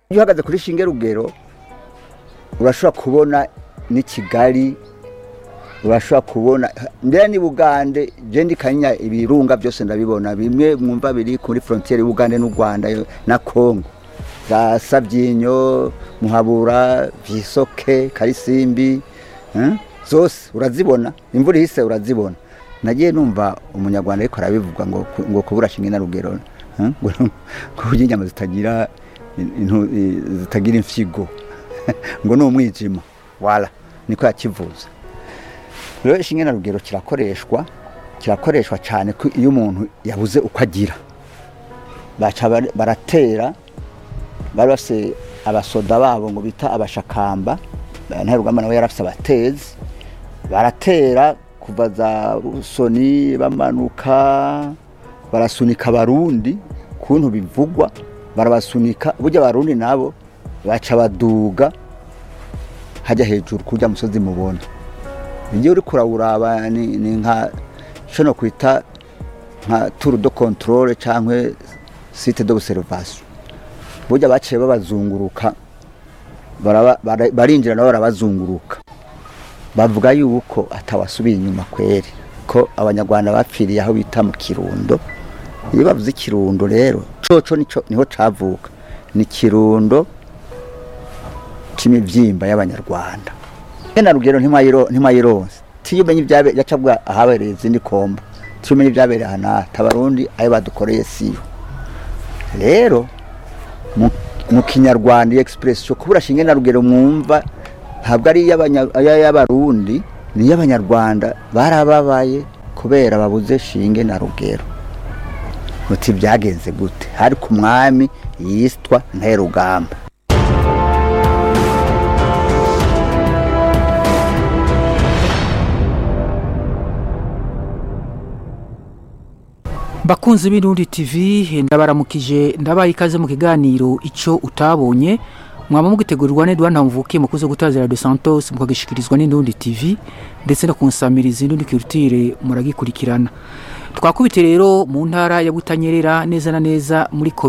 iyo uhagaze kuri shinge rugero urashobora kubona n'i kigali urashobora kubona mbere ni bugande je ndi kanya ibirunga byose ndabibona bimwe mwumva biri kuri frontiere y'ubugande n'u rwanda na kongo za sabyinyo muhabura visoke karisimbi eh? zose urazibona imvura ihise urazibona nagiye numva umunyarwanda ariko arabivuga ngo ngo kubura shinge na rugero eh? ngo kurya inyama zitagira intu- i- zitagira imfyigo ngo ni umwijima wala niko yakivuze rero ishinge na rugero kirakoreshwa kirakoreshwa cyane ko iyo umuntu yabuze uko agira baca bar- baratera bari bafise abasoda babo ngo bita abashakamba ntarugamba nawe yarafise abatezi baratera kuva za rusoni bamanuka barasunika abarundi kuntu bivugwa barabasunika burya abarundi nabo baca baduga hajya hejuru kurya musozi mubona iyo uri kurawuraba ni, ni nka ico no kwita nka tour de controle canke site d'observation burya baciye babazunguruka baraba- bara- barinjira nabo barabazunguruka bavuga yuko atawasubiye inyuma kweri ko abanyarwanda bapfiriye aho bita mu kirundo iyo bavuze ikirundo rero coco nico niho cavuka ni kirundo c'imivyimba y'abanyarwanda na rugero ntimayiro ntimayironse tiyo umenye ibyabe yacabwa ahabereye izindi komba tiyo umenye ibyabereye ahanata abarundi ayo badukoreye siyo rero mu- mu kinyarwanda iyo expression kubura shinge na rugero mwumva ntabwo ari iy'abanya- iy'abarundi ni iy'abanyarwanda barababaye kubera babuze shinge na rugero uti byagenze gute hari ku mwami yitwa nterugamba bakunzi b'irundi tv ndabaramukije ndabaye ikaze mu kiganiro icyo utabonye mwaba mugitegurirwa n'edouard mvukiye mukuze gutazira de santos mukagishikirizwa n'indundi tv ndetse no kunsamiriza indundi culture muragikurikirana twakubite rero mu ntara ya butanyerera neza na neza muri